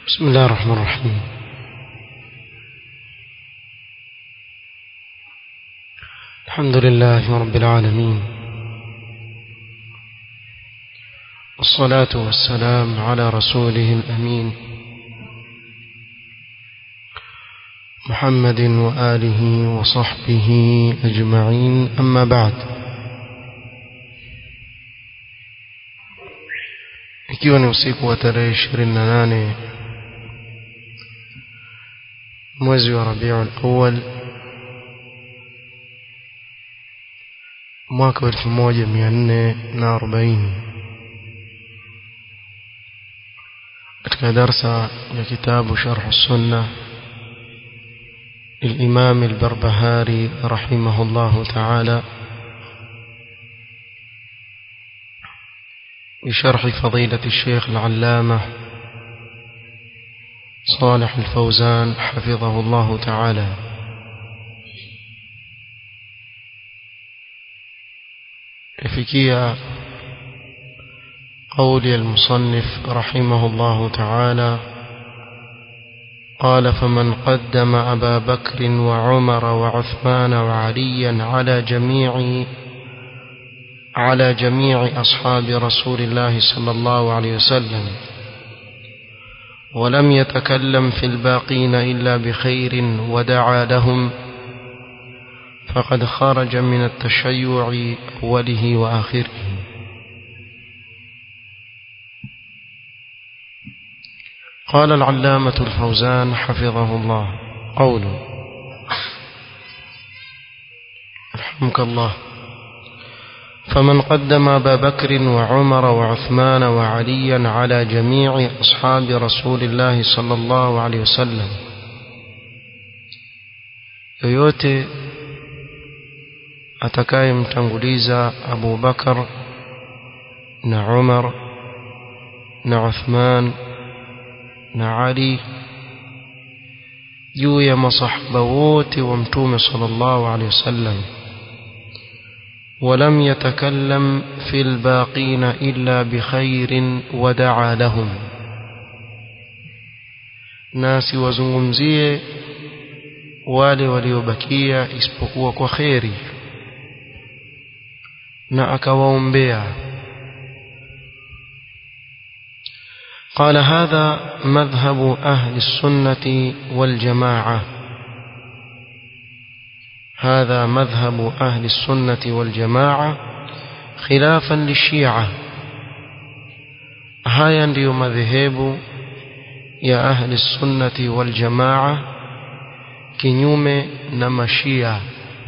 بسم الله الرحمن الرحيم الحمد لله رب العالمين والصلاة والسلام على رسوله الأمين محمد وآله وصحبه أجمعين أما بعد ikiwa ni usiku wa tarehe ishirini na nane mwezi wa rabiul awal mwaka wa elfu moja mia nne na arobaini katika darsa ya kitabu sharh sunna للإمام البربهاري رحمه الله تعالى بشرح فضيلة الشيخ العلامة صالح الفوزان حفظه الله تعالى فكية قول المصنف رحمه الله تعالى قال فمن قدم أبا بكر وعمر وعثمان وعليا على جميع على جميع أصحاب رسول الله صلى الله عليه وسلم ولم يتكلم في الباقين إلا بخير ودعا لهم فقد خرج من التشيع أوله وآخره قال العلامة الفوزان حفظه الله قوله رحمك الله فمن قدم أبا بكر وعمر وعثمان وعليا على جميع أصحاب رسول الله صلى الله عليه وسلم yoyote atakayemtanguliza Abu Bakar na Umar na Uthman na Ali juu ya masahaba wote wa Mtume sallallahu alaihi wasallam ولم يتكلم في الباقين إلا بخير ودعا لهم nasi wazungumzie wale waliobakia isipokuwa kwa kheri na akawaombea قال هذا مذهب أهل السنة والجماعة هذا مذهب أهل السنة والجماعة خلافا للشيعة هيا ndio madhehebu ya ahli sunnati wal jamaa kinyume na mashia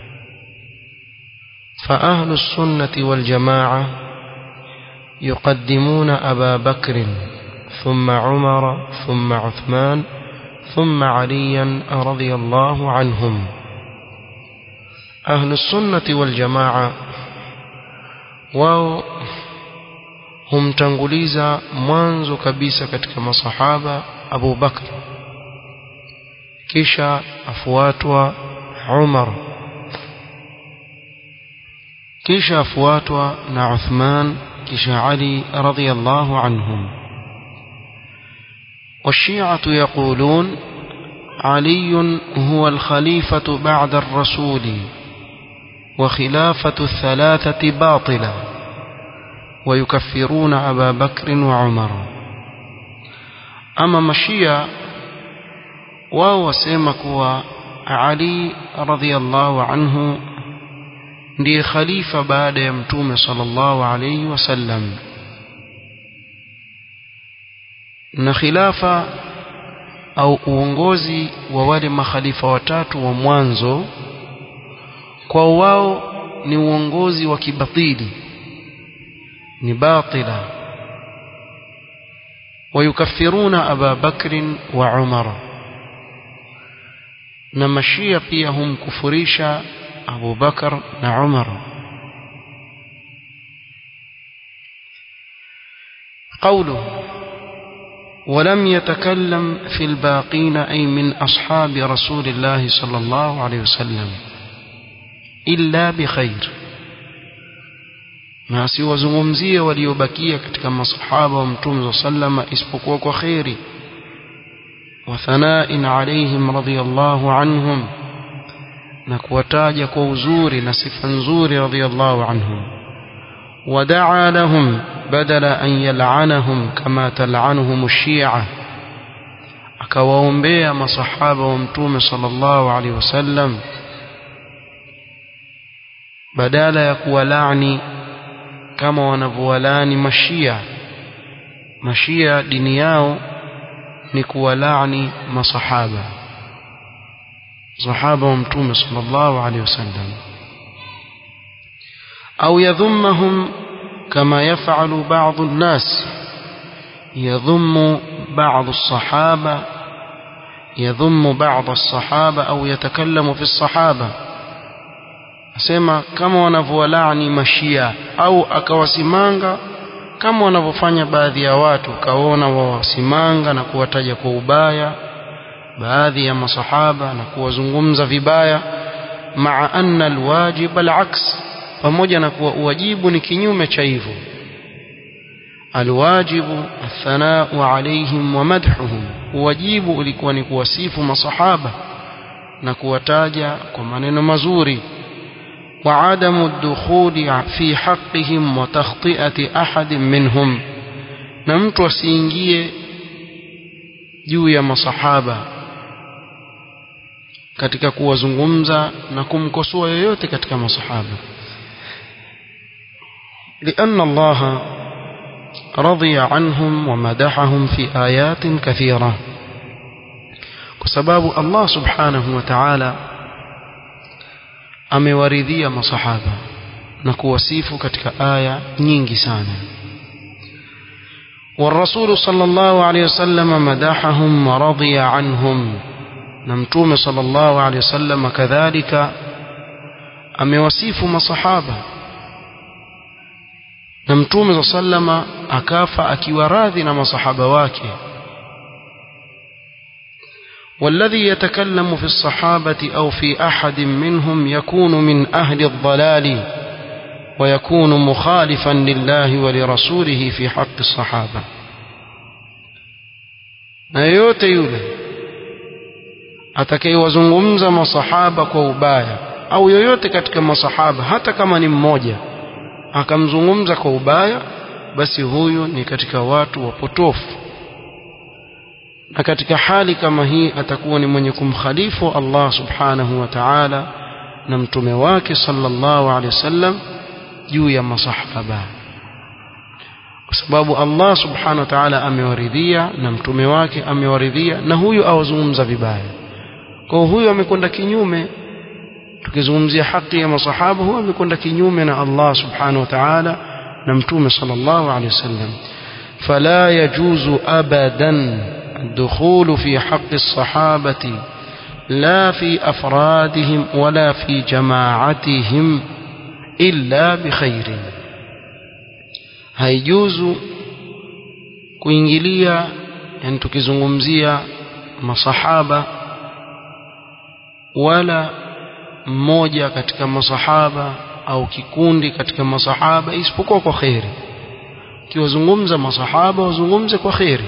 fa ahlu sunnati wal jamaa yuqaddimuna aba bakr thumma umar thumma uthman thumma aliyan radiyallahu anhum ahlu sunnati wal jamaa wao humtanguliza mwanzo kabisa katika masahaba Abu Bakr kisha afuatwa Umar kisha afuatwa na Uthman kisha Ali radhiyallahu anhum والشيعة يقولون علي هو الخليفة بعد الرسول وخلافة الثلاثة باطلة ويكفرون أبا بكر وعمر أما مشيا وهو سيمك علي رضي الله عنه ndiye khalifa baada ya mtume sallallahu alayhi wasallam na khilafa au uongozi wa wale makhalifa watatu wa mwanzo kwa wao ni uongozi wa kibatili ni batila wayukafiruna aba bakrin wa umar na mashia pia humkufurisha abu bakar na umar قوله ولم يتكلم في الباقين أي من أصحاب رسول الله صلى الله عليه وسلم illa bikhair na asiwazungumzie waliobakia katika masahaba wa mtume wa sallama isipokuwa kwa kheri وثناء عليهم رضي الله عنهم نكوتاج كوزور نسف نزور رضي الله عنهم ودعا لهم بدل أن يلعنهم كما تلعنهم الشيعة akawaombea masahaba wa mtume sallallahu alaihi wasallam badala ya kuwalani kama wanavyowalani mashia mashia dini yao ni kuwalani masahaba sahaba wa mtume sallallahu alaihi wasallam au yadhummahum kama yafalu baadhi nnas يضم بعض الصحابة يضم بعض الصحابة أو يتكلم في الصحابة asema kama wanavyowalaani mashia au akawasimanga kama wanavyofanya baadhi ya watu kaona wawasimanga na kuwataja kwa ubaya baadhi ya masahaba na kuwazungumza vibaya maa anna alwajib alaks pamoja na kuwa uwajibu ni kinyume cha hivyo alwajibu athanau alaihim wa madhuhum uwajibu ulikuwa ni kuwasifu masahaba na kuwataja kwa maneno mazuri وعدم الدخول في حقهم وتخطئة أحد منهم na mtu asiingie juu ya masahaba katika kuwazungumza na kumkosoa yoyote katika masahaba لأن الله رضي عنهم ومدحهم في آيات كثيرة وسباب الله سبحانه وتعالى amewaridhia masahaba na kuwasifu katika aya nyingi sana والرسول صلى الله عليه وسلم مدحهم ورضي عنهم نمتوم صلى الله عليه وسلم كذلك amewasifu masahaba na mtume za sallama akafa akiwa radhi na masahaba wake والذي يتكلم في الصحابة أو في أحد منهم يكون من أهل الضلال ويكون مخالفا لله ولرسوله في حق الصحابة na yoyote yule atakayewazungumza masahaba kwa ubaya au yoyote katika masahaba hata kama ni mmoja akamzungumza kwa ubaya basi huyu ni katika watu wapotofu na katika hali kama hii atakuwa ni mwenye kumkhalifu Allah subhanahu wa ta'ala na mtume wake sallallahu alaihi wasallam juu ya masahaba kwa sababu Allah subhanahu wa ta'ala amewaridhia na mtume wake amewaridhia na huyu awazungumza vibaya kwa huyu amekwenda kinyume tukizungumzia haki ya masahaba huyu amekwenda kinyume na Allah subhanahu wa ta'ala na mtume sallallahu alaihi wasallam fala yajuzu abadan الدخول في حق الصحابة لا في أفرادهم ولا في جماعتهم إلا بخير haijuzu kuingilia yani tukizungumzia masahaba wala mmoja katika masahaba au kikundi katika masahaba isipokuwa kwa kheri ukiwazungumza masahaba wazungumze kwa kheri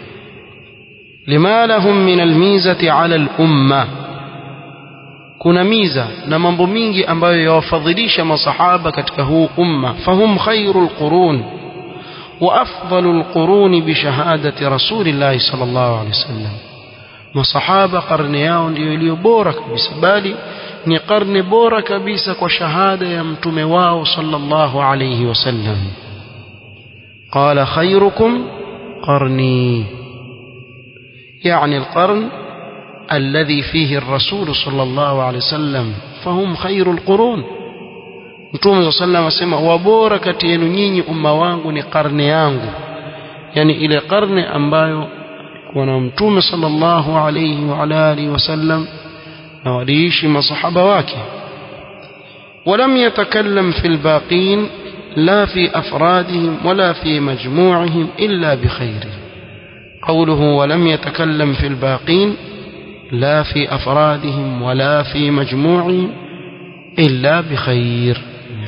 lima lahum min almizati ala lumma kuna miza na mambo mingi ambayo yawafadhilisha masahaba katika huu umma fahum khairu lqurun wa afdalu lquruni bishahadati rasulillahi sal llahu alehi wasallam masahaba karne yao ndiyo iliyo bora kabisa bali ni karne bora kabisa kwa shahada ya mtume wao sallallahu alayhi wasallam qala khairukum qarni يعني القرن الذي فيه الرسول صلى الله عليه وسلم فهم خير القرون Mtume صلى الله عليه وسلم wabora kati yenu nyinyi umma wangu ni karne yangu yani ile karne ambayo kuna mtume sallallahu alayhi wa alihi wasallam na waliishi masahaba wake ولم يتكلم في الباقين لا في أفرادهم ولا في مجموعهم إلا بخير قوله ولم يتكلم في الباقين لا في أفرادهم ولا في مجموعهم إلا بخير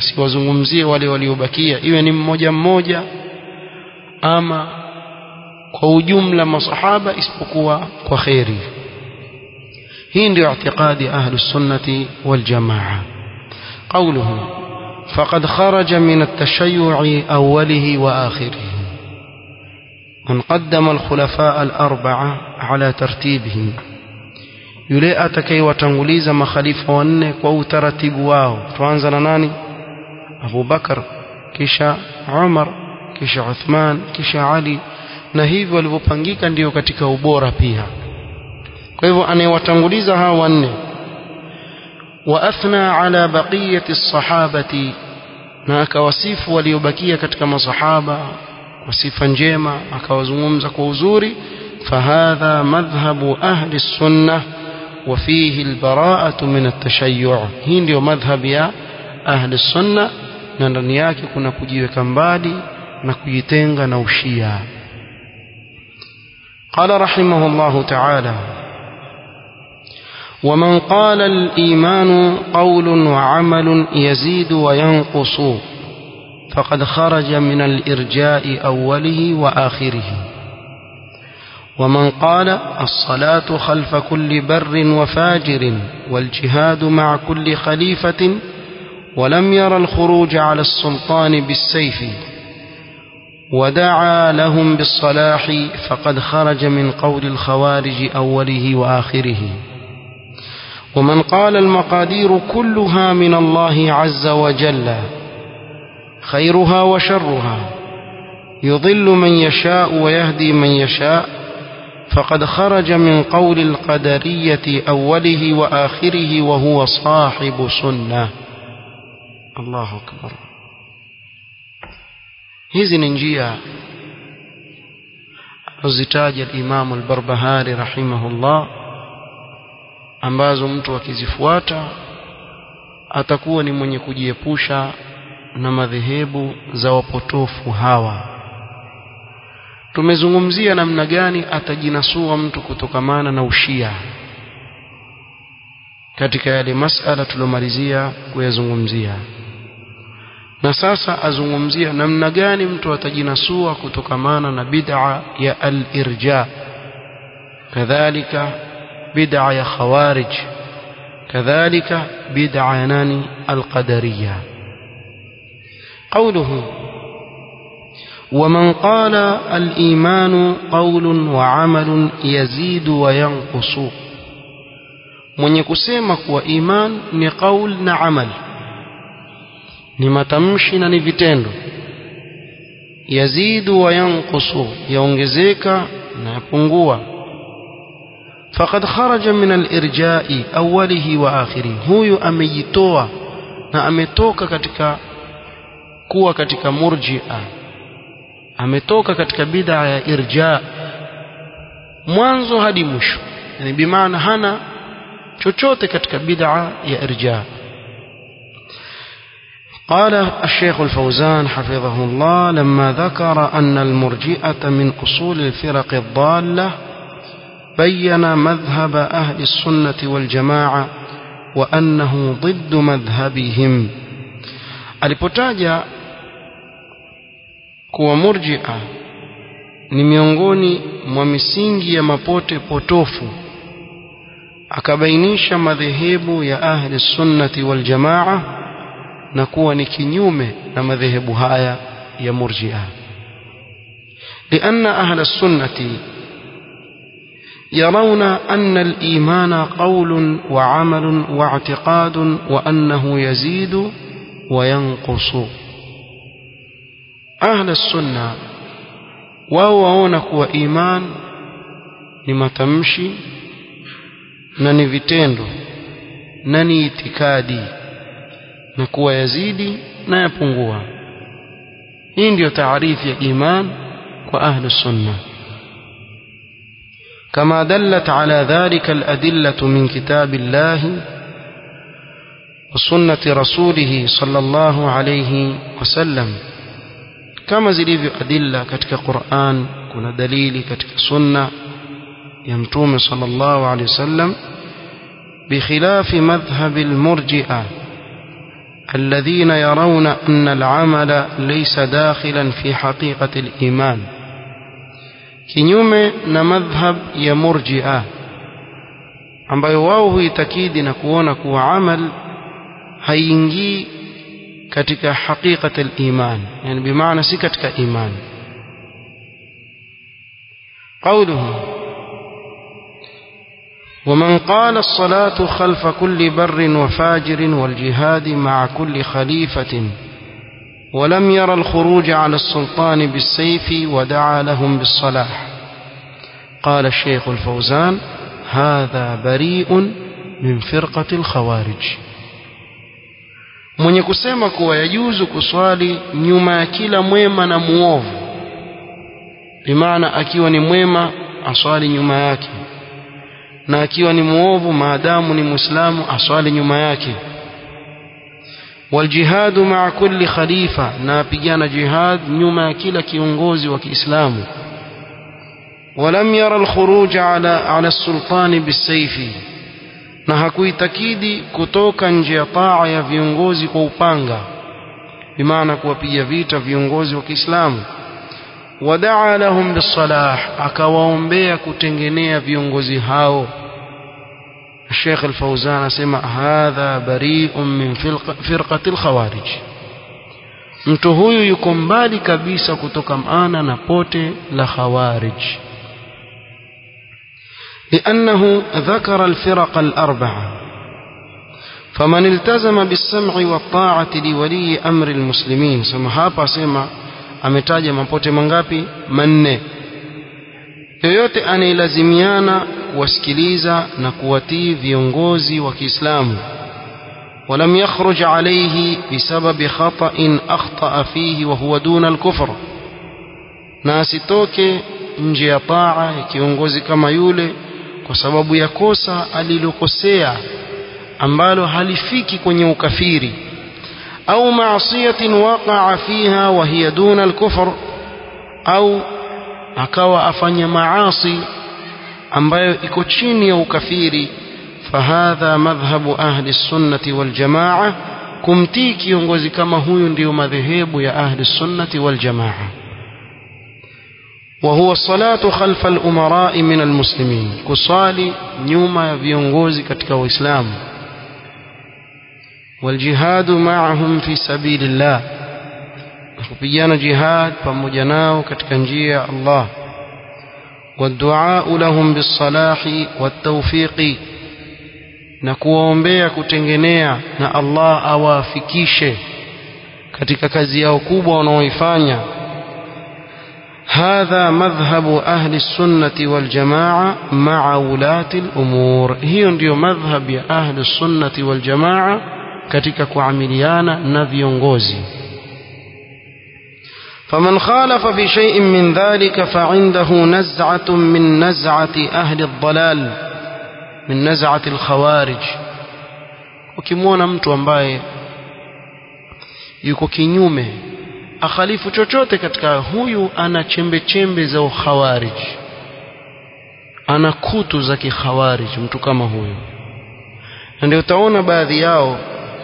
siwazungumzie wale waliobakia iwe ni mmoja mmoja ama kwa ujumla masahaba isipokuwa kwa kheri hii ndio i'tiqadi ahlus sunnati wal jamaa qawluhu faqad kharaja min at-tashayyu'i awwalihi wa akhirihi من قدم الخلفاء الأربعة على ترتيبهم yule atakayewatanguliza makhalifa wanne kwa utaratibu wao tuanza na nani Abu Bakar kisha Umar kisha Uthman kisha Ali na hivyo walivyopangika ndio katika ubora pia kwa hivyo anayewatanguliza hawa wanne wa athna ala baqiyati sahabati na akawasifu waliobakia katika masahaba kwa sifa njema akawazungumza kwa uzuri fahadha madhhabu ahli sunnah وفيه البراءة من التشيع hii ndio madhhab ya ahli sunna na ndani yake kuna kujiweka mbali na kujitenga na ushia قال رحمه الله تعالى ومن قال الإيمان قول وعمل يزيد وينقص فقد خرج من الإرجاء أوله وآخره ومن قال الصلاة خلف كل بر وفاجر والجهاد مع كل خليفة ولم ير الخروج على السلطان بالسيف ودعا لهم بالصلاح فقد خرج من قول الخوارج أوله وآخره ومن قال المقادير كلها من الله عز وجل خيرها وشرها يضل من يشاء ويهدي من يشاء فقد خرج من قول القدرية أوله وآخره وهو صاحب سنة الله أكبر hizi ni njia azitaja al-Imam al-Barbahari rahimahullah ambazo mtu akizifuata atakuwa ni mwenye kujiepusha na madhehebu za wapotofu hawa tumezungumzia namna gani atajinasua mtu kutokamana na ushia katika yale masala tulomalizia kuyazungumzia na sasa azungumzia namna gani mtu atajinasua kutokamana na bid'a ya al-irja kadhalika bid'a ya khawarij kadhalika bid'a ya nani al-qadariyya قوله ومن قال الإيمان قول وعمل يزيد وينقص mwenye kusema kuwa iman ni qaul na amal ni matamshi na ni vitendo yazidu wa yanqusu yaongezeka na yapungua faqad kharaja min al-irja'i awwalihi wa akhiri huyu amejitoa na ametoka katika kuwa katika murji'a ametoka katika bid'a ya irja mwanzo hadi mwisho yani bimaana hana chochote katika bid'a ya irja قال الشيخ الفوزان حفظه الله لما ذكر أن المرجئة من أصول الفرق الضالة بين مذهب أهل السنة والجماعة وأنه ضد مذهبهم alipotaja kuwa murjia ni miongoni mwa misingi ya mapote potofu akabainisha madhehebu ya ahli sunnati wal jamaa na kuwa ni kinyume na madhehebu haya ya murjia لأن أهل السنة يرون أن الإيمان قول وعمل واعتقاد وأنه يزيد وينقص أهل السنة wao waona kuwa iman ni matamshi na ni vitendo na ni itikadi na kuwa yazidi na yapungua hii ndiyo taarifu ya iman kwa ahlu sunna كما دلت على ذلك الأدلة من كتاب الله وسنة رسوله صلى الله عليه وسلم كما زليف أدلة كتك قرآن كنا دليل كتك سنة يمتوم صلى الله عليه وسلم بخلاف مذهب المرجئة الذين يرون أن العمل ليس داخلا في حقيقة الإيمان kinyume na madhhab ya murji'a ambayo wao huitakidi na kuona kuwa amal haiingii katika haqiqat al-iman yani bimaana si katika iman قوله ومن قال الصلاة خلف كل بر وفاجر والجهاد مع كل خليفة ولم ير الخروج على السلطان بالسيف ودعا لهم بالصلاح قال الشيخ الفوزان هذا بريء من فرقة الخوارج mwenye kusema kuwa yajuzu kuswali nyuma ya kila mwema na muovu bimaana akiwa ni mwema aswali nyuma yake na akiwa ni muovu maadamu ni muislamu aswali nyuma yake waljihadu maa kulli khalifa na apigana jihad nyuma ya kila kiongozi wa Kiislamu ولم يرى الخروج على على السلطان بالسيف na hakuitakidi kutoka nje ya taa ya viongozi kwa upanga bimaana kuwapiga vita viongozi wa Kiislamu wadaa lahum bisalah akawaombea kutengenea viongozi hao Sheikh Al-Fauzan asema hadha bari'un min firqati al-khawarij mtu huyu yuko mbali kabisa kutoka maana na pote la khawarij لأنه ذكر الفرق الأربعة فمن التزم بالسمع والطاعة لولي أمر المسلمين سما hapa sema ametaja mapote mangapi manne yoyote anayelazimiana kuwasikiliza na kuwatii viongozi wa Kiislamu ولم يخرج عليه بسبب خطأ أخطأ فيه وهو دون الكفر na asitoke nje ya taa ya kiongozi kama yule kwa sababu ya kosa alilokosea ambalo halifiki kwenye ukafiri au maasiyatin waqa'a fiha wa hiya duna al-kufr au akawa afanya maasi ambayo iko chini ya ukafiri fahadha madhhabu ahli sunnati wal jamaa kumtii kiongozi kama huyu ndiyo madhehebu ya ahli sunnati wal jamaa وهو الصلاة خلف الأمراء من المسلمين كصالي نيوما viongozi katika waislamu والجهاد معهم في سبيل الله kupigana jihad pamoja nao katika njia ya Allah والدعاء لهم بالصلاح والتوفيق na kuwaombea kutengenea na Allah awafikishe katika kazi yao kubwa wanaoifanya هذا مذهب أهل السنة والجماعة مع ولاة الأمور هي ndio madhhab ya ahli sunnati wal jamaa katika kuamiliana na viongozi فمن خالف في شيء من ذلك فعنده نزعة من نزعة أهل الضلال من نزعة الخوارج ukimwona mtu ambaye yuko kinyume akhalifu chochote katika huyu ana chembe chembe za ukhawarij ana kutu za kikhawarij mtu kama huyu na ndio utaona baadhi yao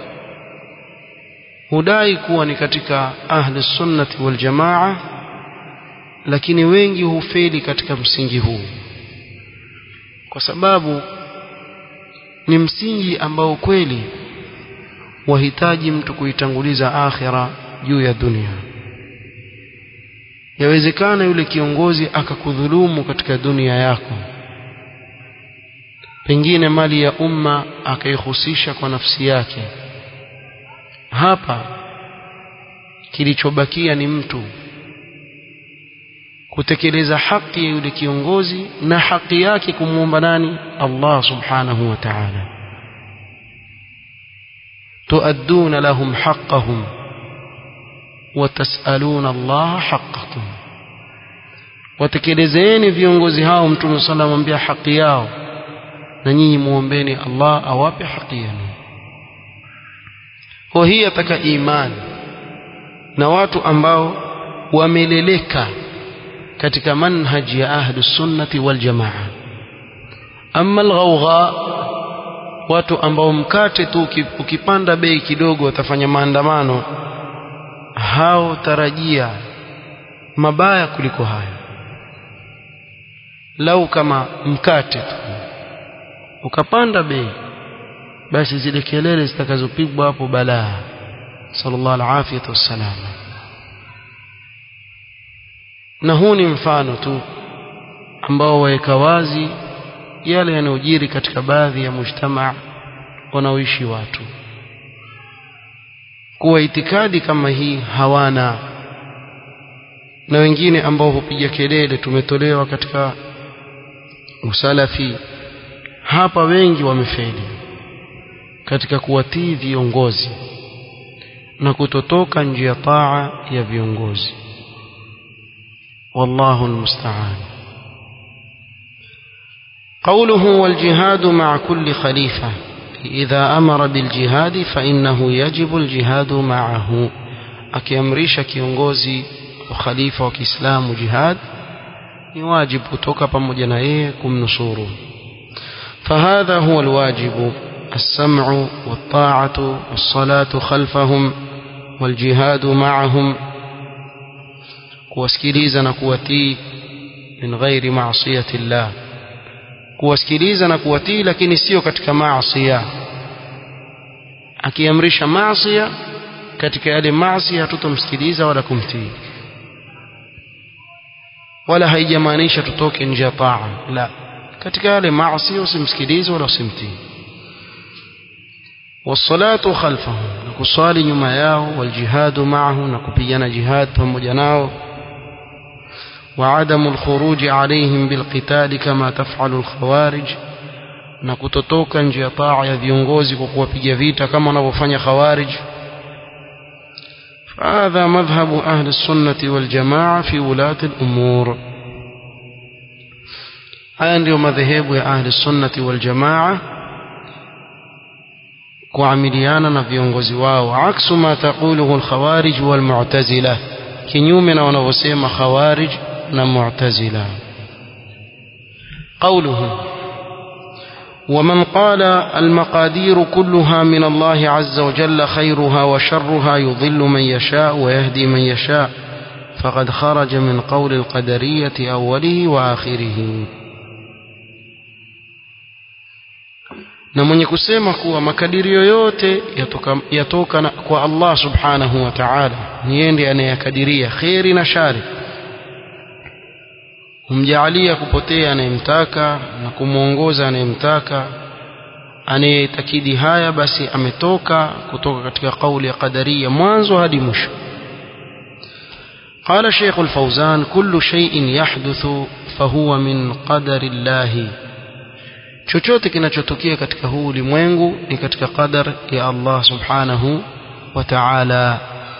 hudai kuwa ni katika ahli sunnati wal jamaa lakini wengi hufeli katika msingi huu kwa sababu ni msingi ambao kweli wahitaji mtu kuitanguliza akhira juu ya dunia yawezekana yule kiongozi akakudhulumu katika dunia yako pengine mali ya umma akaihusisha kwa nafsi yake hapa kilichobakia ni mtu kutekeleza haki ya yule kiongozi na haki yake kumwomba nani Allah subhanahu wa ta'ala tuadduna lahum haqqahum watasaluna Allah haqqakum watekelezeni viongozi hao mtume sallallahu alayhi wasallam haki yao na nyinyi muombeni Allah awape haki yenu kwa hii ataka imani na watu ambao wameleleka katika manhaji ya ahlu sunnati wal jamaa amma alghawgha watu ambao mkate tu ukipanda bei kidogo watafanya maandamano hao tarajia mabaya kuliko hayo lau kama mkate tu ukapanda bei basi zile kelele zitakazopigwa hapo balaa sallallahu alaihi wasallam na huu ni mfano tu ambao waweka wazi yale yanayojiri katika baadhi ya mujtamaa wanaoishi watu kuwa itikadi kama hii hawana na wengine ambao hupiga kelele tumetolewa katika usalafi hapa wengi wamefeli katika kuwatii viongozi na kutotoka nje ya taa ya viongozi wallahu almusta'an قوله والجهاد مع كل خليفة إذا أمر بالجهاد فإنه يجب الجهاد معه akiamrisha kiongozi wa khalifa wa Kiislamu jihad ni wajibu kutoka pamoja na yeye kumnusuru فهذا هو الواجب السمع والطاعة والصلاة خلفهم والجهاد معهم kuwasikiliza na kuwatii min ghairi maasiyati llah kuwasikiliza na kuwatii lakini sio katika maasia akiamrisha maasia katika yale maasi hatutomsikiliza wala kumtii wala haijamaanisha tutoke nje ya taa la katika yale maasi usimsikilize wala usimtii والصلاة خلفهم نكصالي nyuma yao والجهاد معه نكupigana jihad pamoja nao وعدم الخروج عليهم بالقتال كما تفعل الخوارج na kutotoka nje ya taa ya viongozi kwa kuwapiga vita kama wanavyofanya khawarij فهذا مذهب أهل السنة والجماعة في ولاة الأمور haya ndio madhehebu ya ahli sunnati wal jamaa kuamiliana na viongozi wao aksu ma taquluhu alkhawarij wal mu'tazila kinyume na wanavyosema khawarij na mu'tazila قوله ومن قال المقادير كلها من الله عز وجل خيرها وشرها يضل من يشاء ويهدي من يشاء فقد خرج من قول القدرية أوله وآخره na mwenye kusema kuwa makadirio yote yatoka, yatoka na, kwa Allah subhanahu wa ta'ala ni yeye ndiye anayekadiria kheri na shari humjaalia kupotea anayemtaka na kumwongoza anayemtaka anayetakidi haya basi ametoka kutoka katika kauli ya qadaria mwanzo hadi mwisho قال شيخ الفوزان كل شيء يحدث فهو من قدر الله chochote kinachotokea katika huu ulimwengu ni katika qadar ya Allah subhanahu wa ta'ala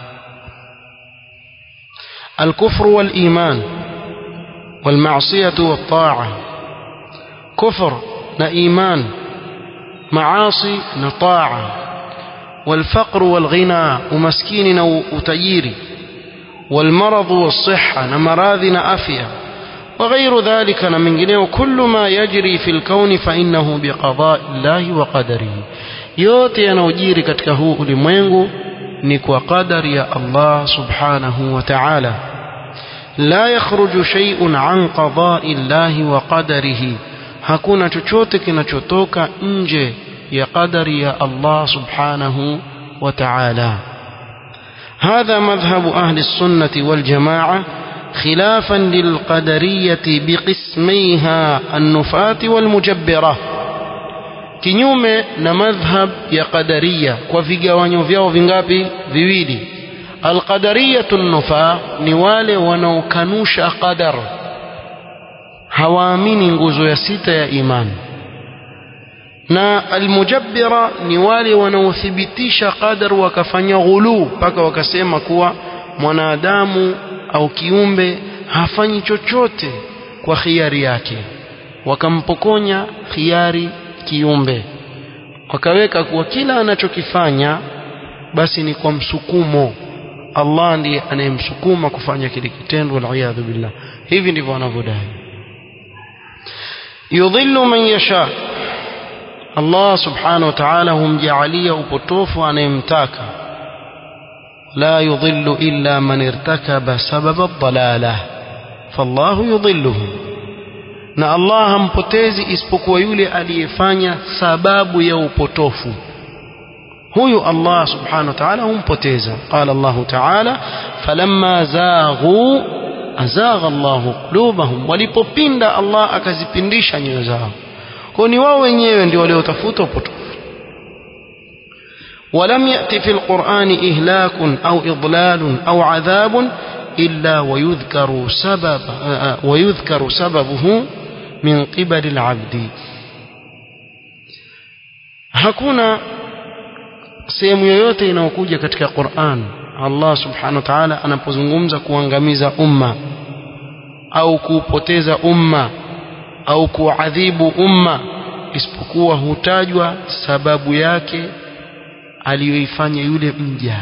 الكفر والإيمان والمعصية والطاعة كفر نإيمان معاصي نطاعة والفقر والغنى ومسكين وتجيري والمرض والصحة نمراض نأفيا وغير ذلك من كل ما يجري في الكون فإنه بقضاء الله وقدره yote yanayojiri katika huu ulimwengu ni kwa qadari ya Allah subhanahu wa ta'ala la yakhruju shay'un an qada'i Allah wa qadarihi hakuna chochote kinachotoka nje ya qadari ya Allah subhanahu wa ta'ala هذا مذهب أهل السنة والجماعة خلافا للقدرية بقسميها النفاة والمجبرة kinyume na madhhab ya qadaria kwa vigawanyo vyao vingapi viwili alqadariyatu nufa ni wale wanaokanusha qadar hawaamini nguzo ya sita ya imani na almujabbira ni wale wanaothibitisha qadar wakafanya ghuluu mpaka wakasema kuwa mwanadamu au kiumbe hafanyi chochote kwa khiari yake wakampokonya khiari kiumbe wakaweka kuwa kila anachokifanya basi ni kwa msukumo Allah ndiye anayemsukuma kufanya kile kitendo waliyadhu billah hivi ndivyo wanavyodai yudhillu man yasha Allah subhanahu wa ta'ala humjaalia upotofu anayemtaka لا يضل إلا من ارتكب سبب الضلالة فالله يضله na Allah hampotezi isipokuwa yule aliyefanya sababu ya upotofu huyu Allah subhanahu wa ta'ala humpoteza qala Allah ta'ala falamma zaghu azagha Allah qulubahum walipopinda Allah akazipindisha nyoyo zao kwa ni wao wenyewe ndio waliotafuta upotofu ولم يأتي في القرآن إهلاك أو إضلال أو عذاب إلا ويذكر سبب ويذكر سببه من قبل العبد hakuna sehemu yoyote inayokuja katika Qur'an Allah subhanahu wa ta'ala anapozungumza kuangamiza umma au kuupoteza umma au kuadhibu umma isipokuwa hutajwa sababu yake aliyoifanya yule mja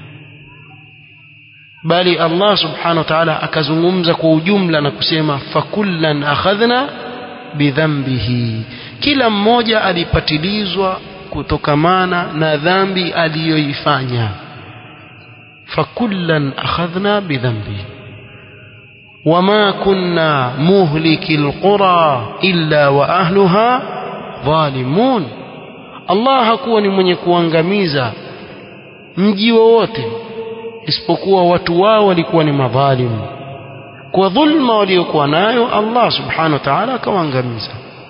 bali Allah subhanahu wa ta'ala akazungumza kwa ujumla na kusema fakullan akhadhna bidhambihi kila mmoja alipatilizwa kutokamana na dhambi aliyoifanya fakullan akhadhna bidhambihi وما كنا مهلك القرى إلا وأهلها ظالمون Allah hakuwa ni mwenye kuangamiza mji wowote isipokuwa watu wao walikuwa ni madhalimu kwa dhulma waliokuwa nayo Allah subhanahu wa ta'ala akawaangamiza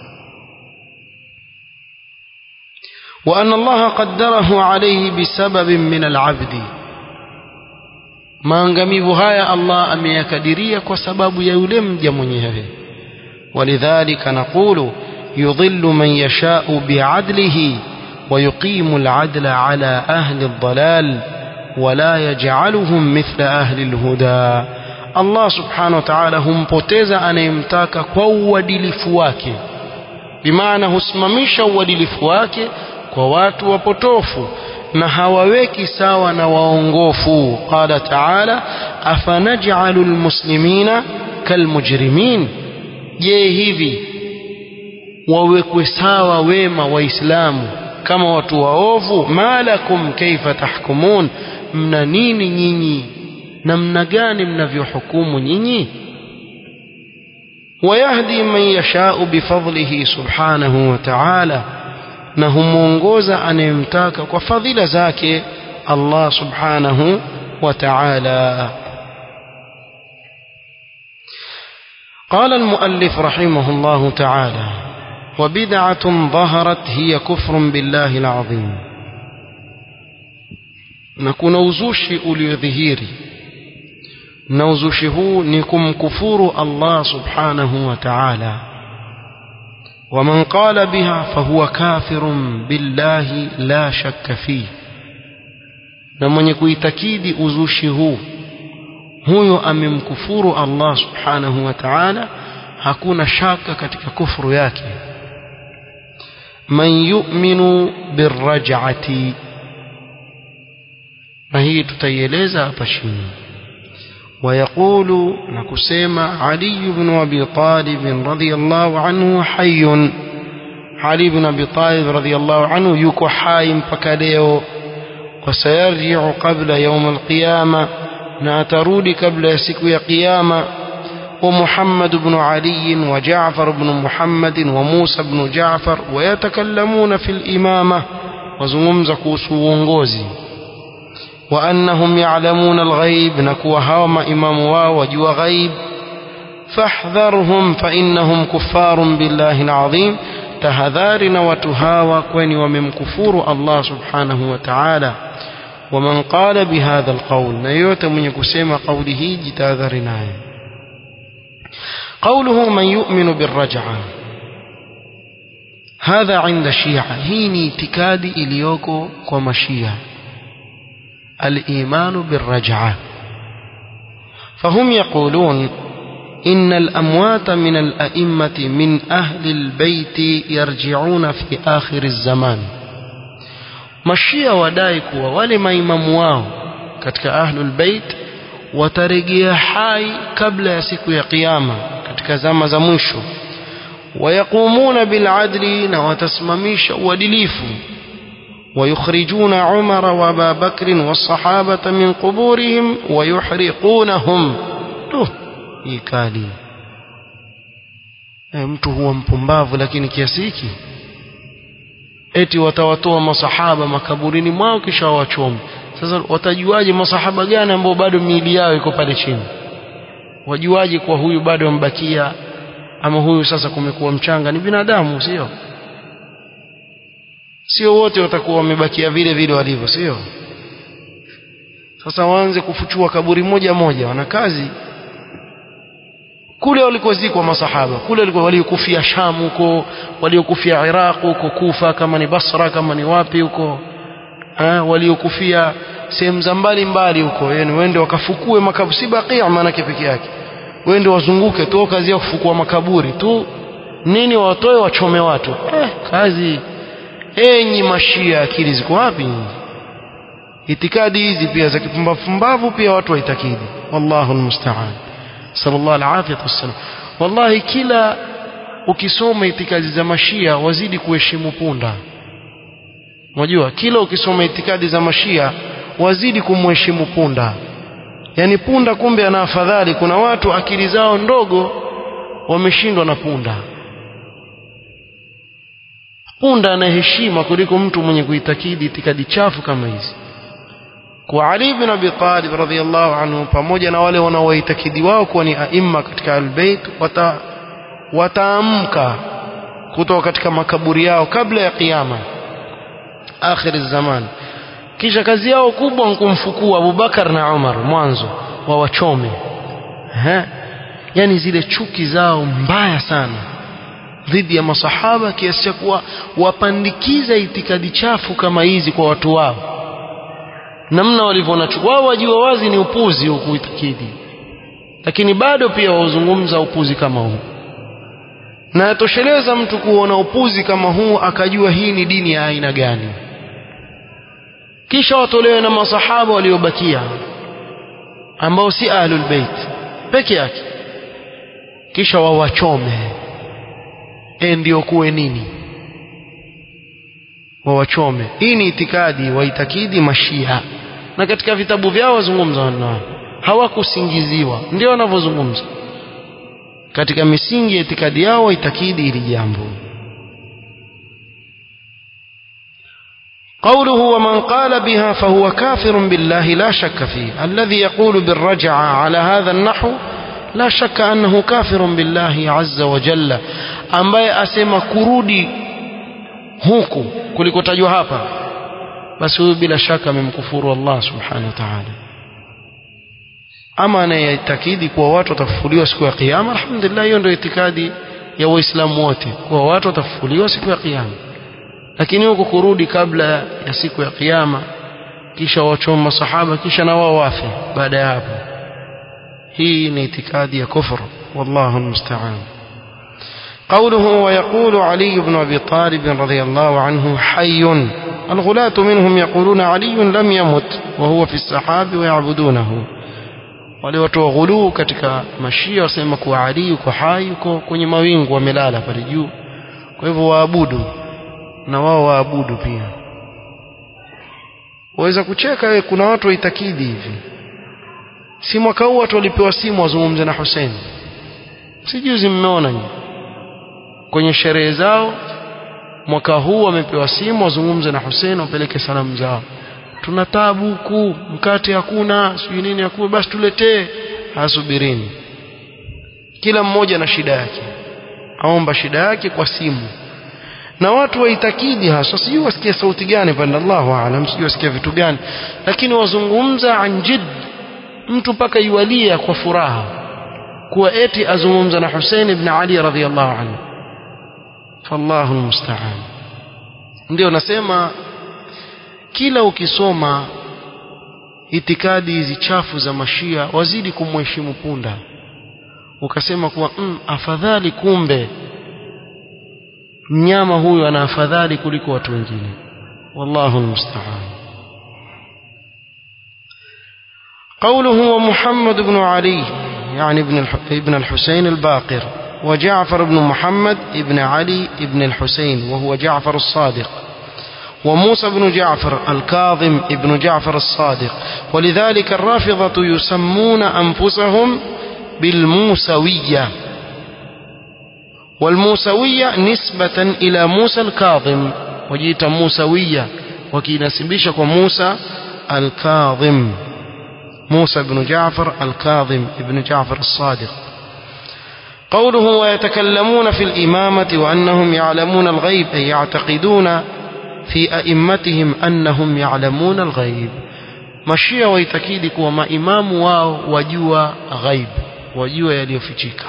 وأن الله قدره عليه بسبب من العبد maangamivu haya Allah ameyakadiria kwa sababu ya yule mja mwenyewe walidhalika naqulu yudhillu man yashau bi'adlihi ويقيم العدل على أهل الضلال ولا يجعلهم مثل أهل الهدى الله سبحانه وتعالى humpoteza anayemtaka kwa uadilifu wake bimaana husimamisha uadilifu wake kwa watu wapotofu na hawaweki sawa na waongofu qala taala afanaj'alu almuslimina kalmujrimin je hivi wawekwe sawa wema waislamu kama watu waovu malakum kaifa tahkumun mna nini nyinyi namna gani mnavyohukumu nyinyi ويهدي من يشاء بفضله سبحانه وتعالى na humuongoza anayemtaka kwa fadhila zake Allah subhanahu wa ta'ala قال المؤلف رحمه الله تعالى وبدعة ظهرت هي كفر بالله العظيم نكون uzushi uliodhihiri na uzushi huu ni kumkufuru Allah subhanahu wa ta'ala ومن قال بها فهو كافر بالله لا شك فيه na mwenye kuitakidi uzushi huu huyo amemkufuru Allah subhanahu wa ta'ala hakuna shaka katika kufuru yake man yu'minu birraj'ati na hii tutaieleza hapa chini ويقول نكسيما علي بن أبي طالب رضي الله عنه حي علي بن أبي طالب رضي الله عنه يكو حايم فكاليو وسيرجع قبل يوم القيامة ناترود قبل يسكو قيامة ومحمد بن علي وجعفر بن محمد وموسى بن جعفر ويتكلمون في الإمامة وزممزك وسوونغوزي وأنهم يعلمون الغيب نكو هاوم إمام واو وجو غيب فاحذرهم فإنهم كفار بالله العظيم تهذارنا وتهاوى كوني ومن كفور الله سبحانه وتعالى ومن قال بهذا القول نيوت من يكسيم قوله جتاذرنا قوله من يؤمن بالرجعة هذا عند الشيعة هيني تكادي إليوكو ومشيئة الإيمان بالرجعة فهم يقولون إن الأموات من الأئمة من أهل البيت يرجعون في آخر الزمان mashia wadai kuwa wale maimamu wao katika ahlul bait watarejea hai kabla ya siku ya kiyama katika zama za mwisho wayaqumuna biladli na watasimamisha uadilifu ويخرجون عمر وابا بكر والصحابة من قبورهم ويحرقونهم له إيكالي e, mtu huwa mpumbavu lakini kiasi hiki eti watawatoa masahaba makaburini mwao kisha wawachome sasa watajuaje masahaba gani ambao bado miili yao iko pale chini wajuaje kwa huyu bado ambakia ama huyu sasa kumekuwa mchanga ni binadamu sio sio wote watakuwa wamebakia vile vile walivyo sio sasa waanze kufuchua kaburi moja moja wana kazi kule walikozikwa masahaba kule walikuwa waliokufia Sham huko waliokufia Iraq huko Kufa kama ni Basra kama ni wapi huko eh waliokufia sehemu za mbali mbali huko yani wende wakafukue makaburi si bakia maana peke yake wende wazunguke tu kazi ya kufukua makaburi tu nini watoe wachome watu eh kazi enyi mashia akili ziko wapi itikadi hizi pia za kipumbavu pia watu waitakidi wallahu almusta'an sallallahu alaihi wasallam wallahi kila ukisoma itikadi za mashia wazidi kuheshimu punda unajua kila ukisoma itikadi za mashia wazidi kumheshimu punda yani punda kumbe ana afadhali kuna watu akili zao ndogo wameshindwa na punda punda ana heshima kuliko mtu mwenye kuitakidi itikadi chafu kama hizi kwa Ali bin Abi Talib radhiyallahu anhu pamoja na wale wanaoitakidi wao kuwa ni aima katika albayt wata wataamka kutoka katika makaburi yao kabla ya kiyama akhir zaman kisha kazi yao kubwa ni kumfukua Abubakar na Umar mwanzo wawachome eh yani zile chuki zao mbaya sana dhidi ya masahaba kiasi cha kuwa wapandikiza itikadi chafu kama hizi kwa watu wao namna walivyoona wao wajua wazi ni upuzi huu kuitakidi lakini bado pia wauzungumza upuzi kama huu na yatosheleza mtu kuona upuzi kama huu akajua hii ni dini ya aina gani kisha watolewe na masahaba waliobakia ambao si ahlul bait peke yake kisha wawachome e ndio kuwe nini wawachome hii ni itikadi waitakidi mashia na katika vitabu vyao wazungumza nao hawakusingiziwa ndio wanavyozungumza katika misingi ya itikadi yao waitakidi hili jambo قوله ومن قال بها فهو كافر بالله لا شك فيه الذي يقول بالرجعة على هذا النحو لا شك أنه كافر بالله عز وجل ambaye asema kurudi huku kulikotajwa hapa basi huyu bila shaka amemkufuru Allah subhanahu wa ta'ala ama anayetakidi kuwa watu watafufuliwa siku ya kiyama alhamdulillah hiyo ndio itikadi ya waislamu wote kuwa watu watafufuliwa siku ya kiyama lakini huko kurudi kabla ya siku ya kiyama kisha wachoma masahaba kisha na wao wafe baada ya hapo hii ni itikadi ya kufur wallahu almusta'an قوله ويقول علي بن أبي طالب رضي الله عنه حي الغلاة منهم يقولون علي لم يمت وهو في السحاب ويعبدونه wale watu wa ghuluu katika mashia wasema kuwa Ali yuko hai yuko kwenye mawingu wamelala pale juu kwa hivyo waabudu na wao waabudu pia waweza kucheka we kuna watu waitakidi hivi si mwaka huu watu walipewa simu wazungumze na Hussein si juzi mmeona nyinyi kwenye sherehe zao mwaka huu wamepewa simu wazungumze na Hussein wapeleke salamu zao tuna tabu huku mkate hakuna sijui nini hakuna basi tuletee hasubirini kila mmoja na shida yake aomba shida yake kwa simu na watu waitakidi hasa sijui wasikia sauti gani pale Allahu aalam sijui wasikia vitu gani lakini wazungumza anjid mtu mpaka yualia kwa furaha kuwa eti azungumza na Hussein ibn Ali radhiyallahu anhu fallahu almusta'an ndio nasema kila ukisoma itikadi hizi chafu za mashia wazidi kumheshimu punda ukasema kuwa mm, afadhali kumbe mnyama huyu ana afadhali kuliko watu wengine wallahu almusta'an قوله ومحمد بن علي يعني ابن ابن الحسين الباقر وجعفر بن محمد ابن علي ابن الحسين وهو جعفر الصادق وموسى بن جعفر الكاظم ابن جعفر الصادق ولذلك الرافضة يسمون أنفسهم بالموسوية والموسوية نسبة إلى موسى الكاظم وجيت موسوية وكينسبيش موسى الكاظم موسى بن جعفر الكاظم ابن جعفر الصادق قوله ويتكلمون في الإمامة وأنهم يعلمون الغيب أي يعتقدون في أئمتهم أنهم يعلمون الغيب mashia waitakidi kuwa maimamu wao wajua ghaib wajua yaliyofichika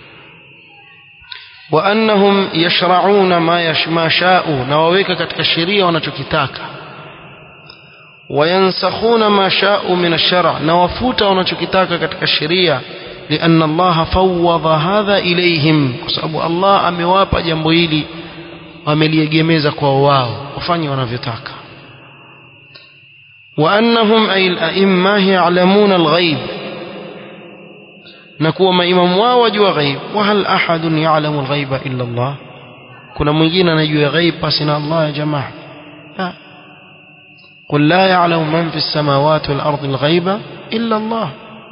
wa annahum yashrauna ma yashma sha'u na waweka katika sheria wanachokitaka wayansakhuna ma sha'u min ash-shar' na wafuta wanachokitaka katika sheria لأن الله فوض هذا إليهم kwa Allah amewapa jambo hili wameliegemeza kwa wao wafanye wanavyotaka وأنهم أي الأئمة يعلمون الغيب نكو ما إمام وجوا غيب وهل أحد يعلم الغيب إلا الله كنا mwingine anajua ghaib basi na Allah ya jamaa قل لا يعلم من في السماوات والأرض الغيب إلا الله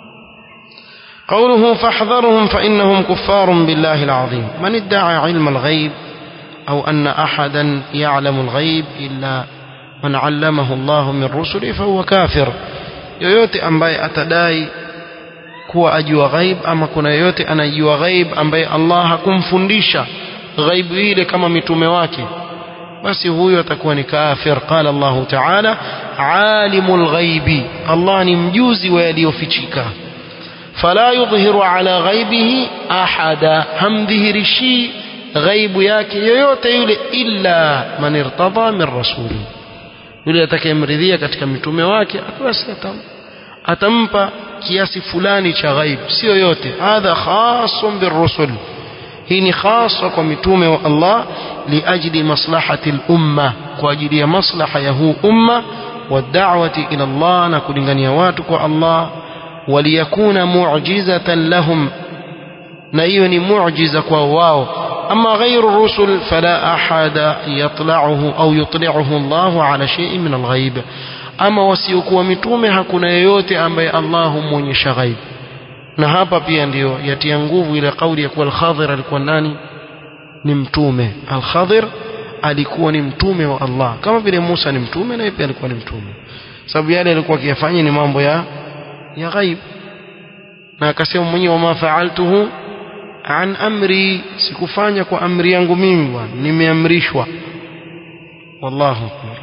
قوله فاحذرهم فإنهم كفار بالله العظيم من ادعى علم الغيب أو أن أحدا يعلم الغيب إلا من علمه الله من رسله فهو كافر yoyote ambaye atadai kuwa ajua ghaib ama kuna yoyote anajua ghaib ambaye Allah hakumfundisha ghaibu ile kama mitume wake basi huyo atakuwa ni kafir qala Allah ta'ala alimul ghaibi Allah ni mjuzi wa yaliyofichika fala yudhhiru ala ghaibihi ahada hamdhihirishi ghaibu yake yoyote yule illa man irtada min rasuli yule atakayemridhia katika mitume wake basi atampa kiasi fulani cha ghaib sio yote hadha khasun birrusul hii ni khasa kwa mitume wa Allah liajli maslahati al-umma kwa ajili ya maslaha ya huu umma wad'awati ila Allah na kulingania watu kwa Allah waliyakuna mu'jizatan lahum na hiyo ni muujiza kwa wao أما غير الرسل فلا أحد يطلعه أو يطلعه الله على شيء من الغيب أما wasiokuwa mitume hakuna yeyote ambaye Allah humwonyesha ghaib na hapa pia ndio yatia nguvu ile kauli ya kuwa al-Khadir alikuwa nani ni mtume al-Khadir alikuwa ni mtume wa Allah kama vile Musa ni mtume na yeye pia alikuwa ni mtume sababu yale alikuwa akiyafanya ni mambo ya ya ghaib na akasema mwenyewe wama fa'altuhu an amri sikufanya kwa amri yangu mimi bwana nimeamrishwa wallahu akbar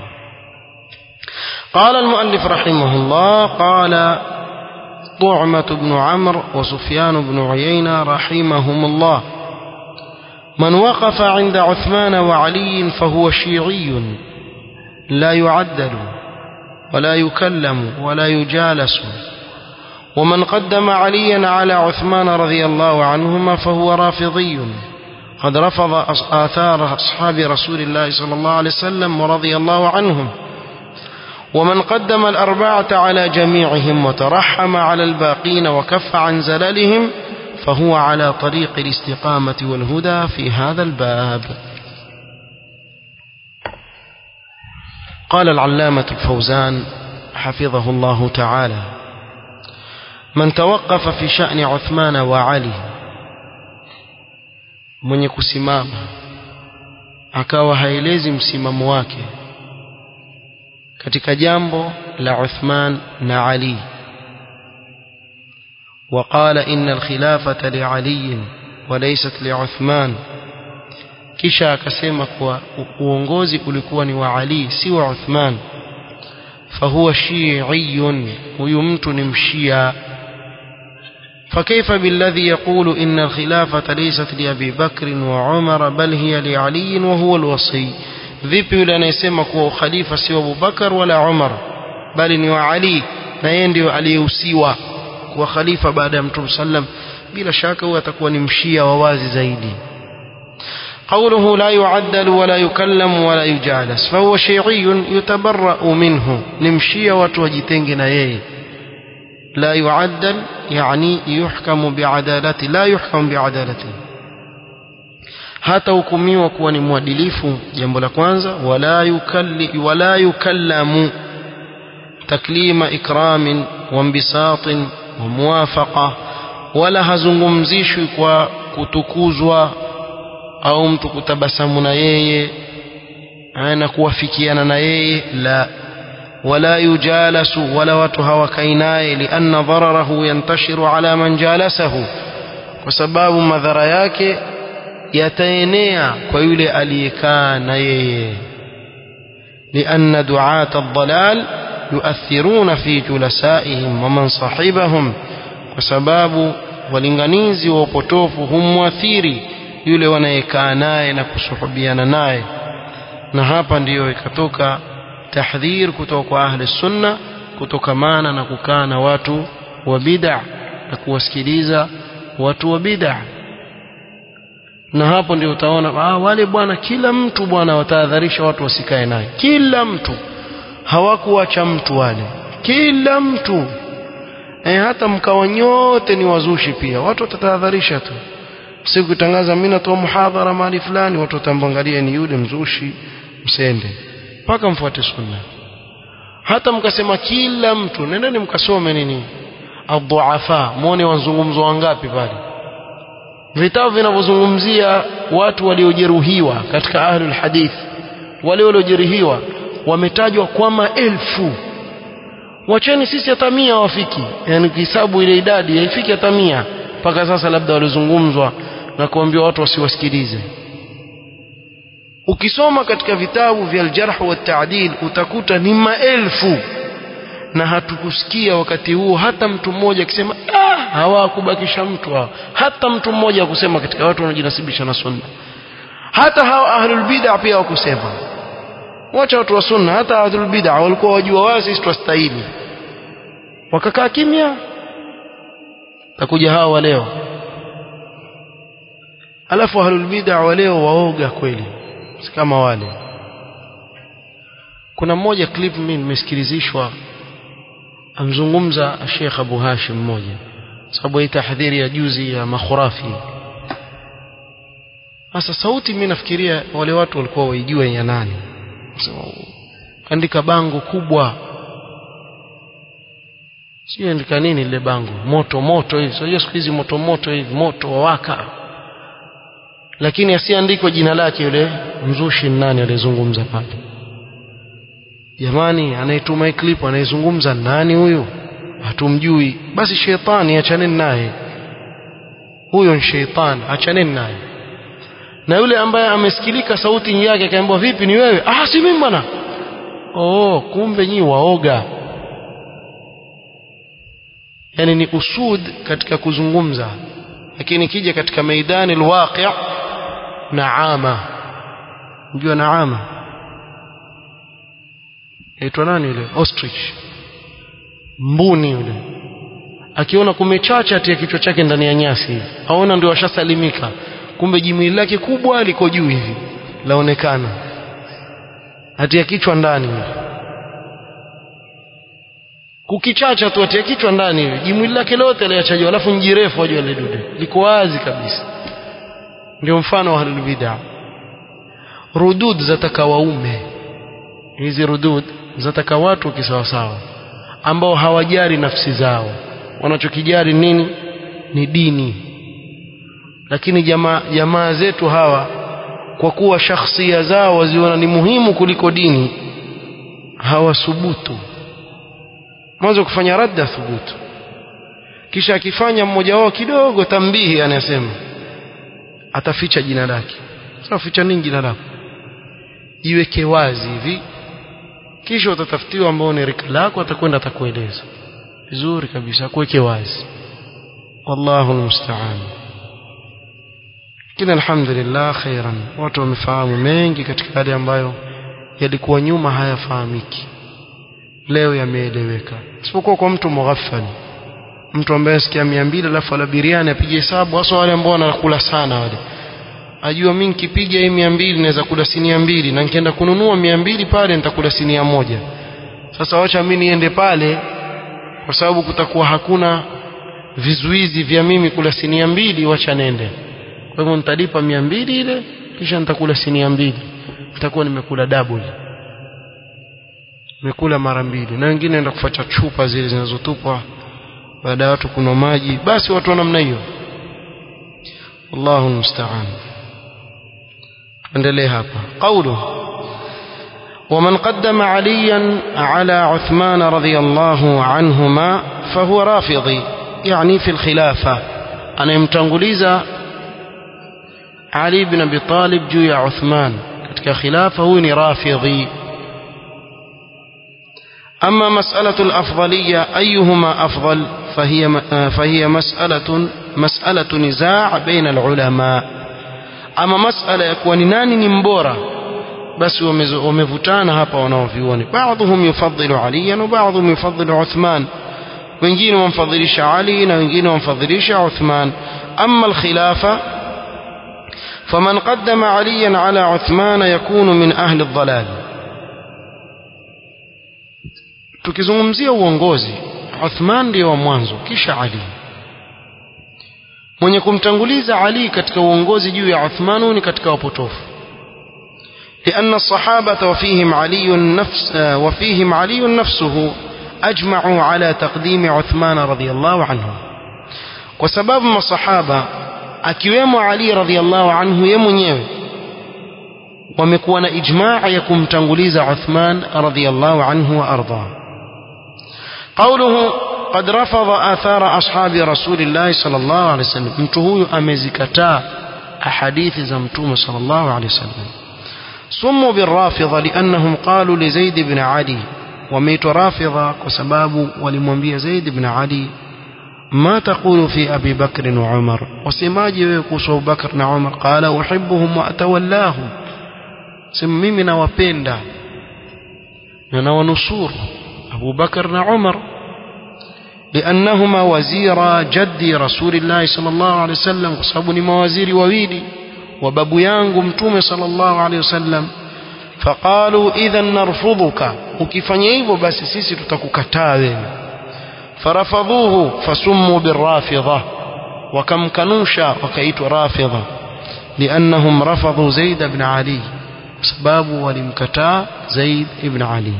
قال المؤلف رحمه الله قال طعمة بن عمرو وسفيان بن عيينة رحمهم الله من وقف عند عثمان وعلي فهو شيعي لا يعدل ولا يكلم ولا يجالس ومن قدم عليا على عثمان رضي الله عنهما فهو رافضي قد رفض آثار أصحاب رسول الله صلى الله عليه وسلم ورضي الله عنهم ومن قدم الأربعة على جميعهم وترحم على الباقين وكف عن زللهم فهو على طريق الاستقامة والهدى في هذا الباب قال العلامة الفوزان حفظه الله تعالى من توقف في شأن عثمان وعلي mwenye kusimama akawa haelezi msimamo wake katika jambo la Uthman na Ali وقال إن الخلافة لعلي وليست لعثمان kisha akasema kuwa uongozi ulikuwa ni wa Ali si wa Uthman fahuwa shi'iyun huyu mtu ni mshia فكيف بالذي يقول إن الخلافة ليست لأبي بكر وعمر بل هي لعلي وهو الوصي vipi yule anayesema kuwa ukhalifa si wa Abubakar wala Umar bali ni wa Ali na yeye ndio aliyehusiwa kuwa khalifa baada ya Mtume sallam bila shaka huyo atakuwa ni mshia wa wazi zaidi قوله لا يعدل ولا يكلم ولا يجالس فهو شيعي يتبرأ منه نمشي وتوجتنجنا ييه لا يعدل يعني يحكم بعدالته لا يحكم بعدالته hata hukumiwa kuwa ni mwadilifu jambo la kwanza wala yukalli wala yukallamu taklima ikramin wa mbisatin wa muwafaqa wala hazungumzishwi kwa kutukuzwa au mtu kutabasamu na yeye na kuwafikiana na yeye la wala yujalasu wala watu hawakai naye lianna dhararahu yantashiru ala man jalasahu kwa sababu madhara yake yataenea kwa yule aliyekaa na yeye لأن دعاة الضلال يؤثرون في جلسائهم ومن صاحبهم وسباب walinganizi wa upotofu humwathiri yule wanayekaa naye na kusuhubiana naye na hapa ndiyo ikatoka tahdhir kutoka kwa ahli sunna kutokamana na kukaa na watu wa bid'a na kuwasikiliza watu wa bid'a na hapo ndio utaona ah, wale bwana kila mtu bwana watahadharisha watu wasikae naye kila mtu hawakuacha mtu wale kila mtu e, hata mkawa nyote ni wazushi pia watu watatahadharisha tu siku kutangaza mimi natoa muhadhara mahali fulani watu watamwangalia ni yule mzushi msende mpaka mfuate sunna hata mkasema kila mtu nendeni mkasome nini adhuafa muone wazungumzo wangapi pale vitabu vinavyozungumzia watu waliojeruhiwa katika ahlul hadith wale waliojeruhiwa wametajwa kwa maelfu wacheni sisi hata mia wafiki yani kihesabu ile idadi haifiki hata mia mpaka sasa labda walizungumzwa na kuambia watu wasiwasikilize ukisoma katika vitabu vya aljarh wa taadil utakuta ni maelfu na hatukusikia wakati huo hata mtu mmoja akisema ah hawakubakisha mtu hao hata mtu mmoja akusema katika watu wanaojinasibisha na sunna hata hao ahlul bid'ah pia wakusema wacha watu wa sunna hata ahlul bid'ah walikuwa wajua wazi sisi twastahili wakakaa kimya takuja hao wa leo alafu ahlul bid'ah wa leo waoga kweli si kama wale kuna mmoja clip mimi nimesikilizishwa amzungumza Sheikh Abu Hashim mmoja sababu hii tahdhiri ya juzi ya makhurafi sasa sauti mimi nafikiria wale watu walikuwa waijua ya nani andika bango kubwa sio andika nini lile bango moto moto hivi sio siku hizi moto moto hivi moto wawaka lakini asiandikwe jina lake yule mzushi nani aliyezungumza pale jamani anayetuma hii clip anayezungumza nani huyu hatumjui basi shetani achaneni naye huyo ni shetani achaneni naye na yule ambaye amesikilika sauti yake akaambiwa vipi ni wewe ah si mimi bwana oh kumbe nyi waoga yani ni usud katika kuzungumza lakini kija katika maidani alwaqi' naama unajua naama aitwa nani yule ostrich mbuni yule akiona kumechacha atia kichwa chake ndani ya nyasi aona ndio ashasalimika kumbe jimwili lake kubwa liko juu hivi laonekana atia kichwa ndani kukichacha tu atia kichwa ndani hivi jimwili lake lote liachajwa alafu njirefu wajua ile dude liko wazi kabisa ndio mfano wa ahlul bid'ah rudud zataka waume hizi rudud zataka watu kisawasawa ambao hawajari nafsi zao wanachokijari nini ni dini lakini jamaa jamaa zetu hawa kwa kuwa shakhsia zao waziona ni muhimu kuliko dini hawasubutu mwanzo kufanya radda thubutu kisha akifanya mmoja wao kidogo tambihi anasema ataficha jina lake sasa ficha nini jina lako jiweke wazi hivi kisha utatafutiwa ambao ni rika lako atakwenda atakueleza vizuri kabisa kuweke wazi wallahu almusta'an kila alhamdulillah khairan watu wamefahamu mengi katika yale ambayo yalikuwa nyuma hayafahamiki leo yameeleweka isipokuwa kwa mtu mughaffal mtu ambaye asikia 200 alafu ala biriani apige hesabu hasa wale ambao wanakula sana wale ajua mimi nikipiga hii 200 naweza kula sinia mbili na nikienda kununua 200 pale nitakula sinia moja sasa wacha mimi niende pale kwa sababu kutakuwa hakuna vizuizi vya mimi kula sinia mbili wacha nende kwa hivyo nitalipa 200 ile kisha nitakula sinia mbili nitakuwa nimekula double nimekula mara mbili na wengine naenda kufuata chupa zile zinazotupwa baada ya watu kunywa maji basi watu wa namna hiyo wallahu musta'an tuendelee hapa qawlu ومن قدم عليا على عثمان رضي الله عنهما فهو رافضي يعني في الخلافة أنا يمتنغليزا علي بن أبي طالب جوي عثمان كتك خلافة هو رافضي أما مسألة الأفضلية أيهما أفضل فهي, فهي مسألة, مسألة نزاع بين العلماء أما مسألة يكون ناني نمبورة بس ومفutana hapa wanaovioni بعضهم يفضل عليا وبعضهم يفضل عثمان wengine wamfadhilisha Ali na wengine wamfadhilisha Uthman أما الخلافة فمن قدم عليا على عثمان يكون من أهل الضلال tukizungumzia uongozi Uthman ndiyo wa mwanzo kisha Ali mwenye kumtanguliza Ali katika uongozi juu ya Uthman ni katika wapotofu لأن الصحابة وفيهم علي نفس وفيهم علي نفسه أجمعوا على تقديم عثمان رضي الله عنه وسبب ما الصحابة أكيوم علي رضي الله عنه يمنيوي ومكون إجماع يكم تنغليز عثمان رضي الله عنه وأرضاه قوله قد رفض آثار أصحاب رسول الله صلى الله عليه وسلم متهو أمزكتا أحاديث زمتوم صلى الله عليه وسلم سموا بالرافضة لأنهم قالوا لزيد بن علي وميت رافضة وسباب ولمنبي زيد بن علي ما تقول في أبي بكر وعمر وسماجي ويقصوا بكر وعمر قال أحبهم وأتولاهم سممنا وبيندا أنا ونصور أبو بكر وعمر لأنهما وزير جدي رسول الله صلى الله عليه وسلم وصابني موازير وويلي وبابو yangu mtume sallallahu alaihi wasallam faqalu idhan narfudhuka ukifanya hivyo basi sisi tutakukataa wewe farafadhuhu fasummu birrafidha wakamkanusha wakaitwa rafidha liannahum rafadhu zaid ibn ali sababu walimkataa zaid ibn ali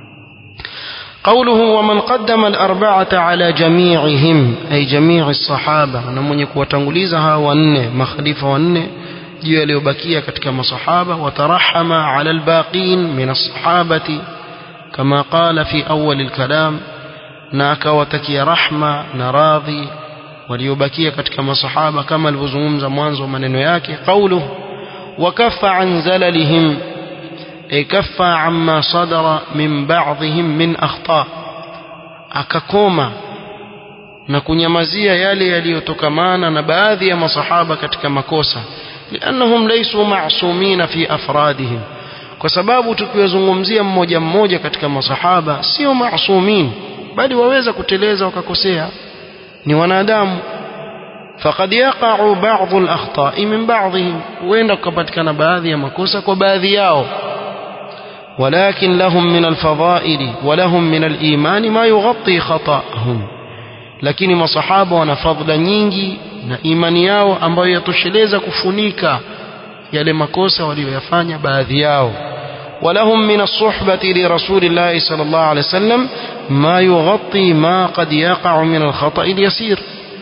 قوله ومن قدم الأربعة على جميعهم أي جميع الصحابة نمون يكوى تنغليزها وأنه مخلفة وأنه juu yaliyobakia katika masahaba watarahama ala albaqin min alsahabati kama qala fi awwal alkalam na akawatakia rahma na radhi waliobakia katika masahaba kama alivyozungumza mwanzo wa maneno yake qawluhu wakaffa an zalalihim ay kaffa amma sadara min ba'dihim min akhta akakoma na kunyamazia yale yaliyotokamana na baadhi ya masahaba katika makosa لأنهم ليسوا معصومين في أفرادهم kwa sababu tukiwazungumzia mmoja mmoja katika masahaba sio maasumin bali waweza kuteleza wakakosea ni wanadamu faqad yaqa'u ba'd al-akhta'i min ba'dihim huenda kupatikana baadhi ya makosa kwa baadhi yao ولكن لهم من الفضائل ولهم من الإيمان ما يغطي خطأهم lakini masahaba wana fadhila nyingi na imani yao ambayo yatosheleza kufunika yale makosa waliyoyafanya baadhi yao ولهم من الصحبة لرسول الله صلى الله عليه وسلم ما يغطي ما قد يقع من الخطأ اليسير